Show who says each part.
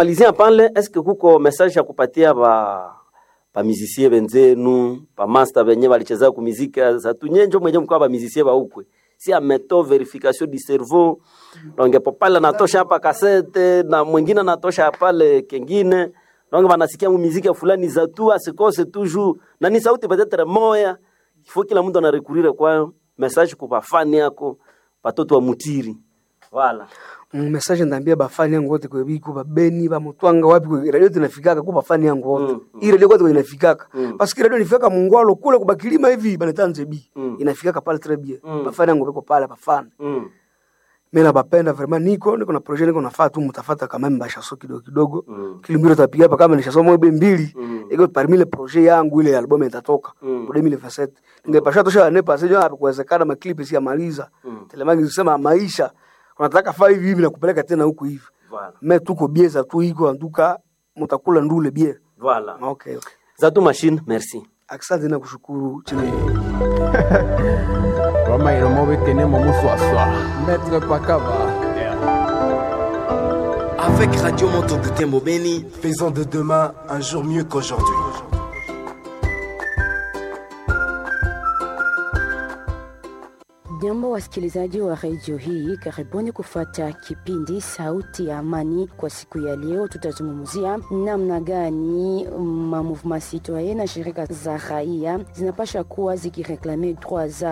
Speaker 1: kumalizia pale eske kuko message ya kupatia ba ba musicien benzenu ba master benye balicheza ku muziki za tunyenjo mwenye mkwa ba musicien ba ukwe si ameto verification du cerveau donc popala natosha hapa kasete na mwingine anatosha pale kengine donc banasikia mu muziki fulani za tu asikose toujours na ni sauti peut-être moya il faut kila mtu anarekurire kwa message kwa bafani yako batoto wa mutiri voilà
Speaker 2: Mm, message ndambia bafani yangu wote kwa biku babeni ba mutwanga wapi kwa radio tunafikaka kwa bafani yangu wote
Speaker 1: Mm,
Speaker 2: mm, radio wote inafikaka
Speaker 1: Mm.
Speaker 2: mm. parce que radio inafika mungwalo kule kwa bakilima hivi banatanze bi
Speaker 1: Mm.
Speaker 2: inafikaka pale très bien
Speaker 1: Mm.
Speaker 2: bafani yangu beko pale bafani
Speaker 1: mm.
Speaker 2: mimi nabapenda vraiment niko niko na projet niko nafaa tu mtafata kama mbasha so kidogo kidogo
Speaker 1: Mm.
Speaker 2: kilimbiro tapiga hapa kama nishasoma ebe mbili
Speaker 1: Mm.
Speaker 2: iko parmi le projet yangu ile album itatoka
Speaker 1: Mm.
Speaker 2: kwa 2027 ningepasha tosha ne pase jo hapo kuwezekana ma clip si maliza
Speaker 1: Mm.
Speaker 2: telemangi sema maisha unataka faa hivi hivi na kupeleka tena huku hivi
Speaker 1: Voilà.
Speaker 2: me tuko bieza tu iko anduka mutakula ndule bie
Speaker 1: Voilà.
Speaker 2: okay okay
Speaker 1: Zatu machine, merci.
Speaker 2: asante na kushukuru chini
Speaker 3: Roma iromo betenemo muswaswa. Maître Pakava.
Speaker 4: Avec Radio Moto Butembo Beni,
Speaker 5: Faisons de demain un jour mieux qu'aujourd'hui.
Speaker 6: Jambo wasikilizaji wa redio hii, karibuni kufuata kipindi Sauti ya Amani. Kwa siku ya leo, tutazungumzia namna gani ma mouvement citoyen na shirika za raia zinapasha kuwa zikireklame droit za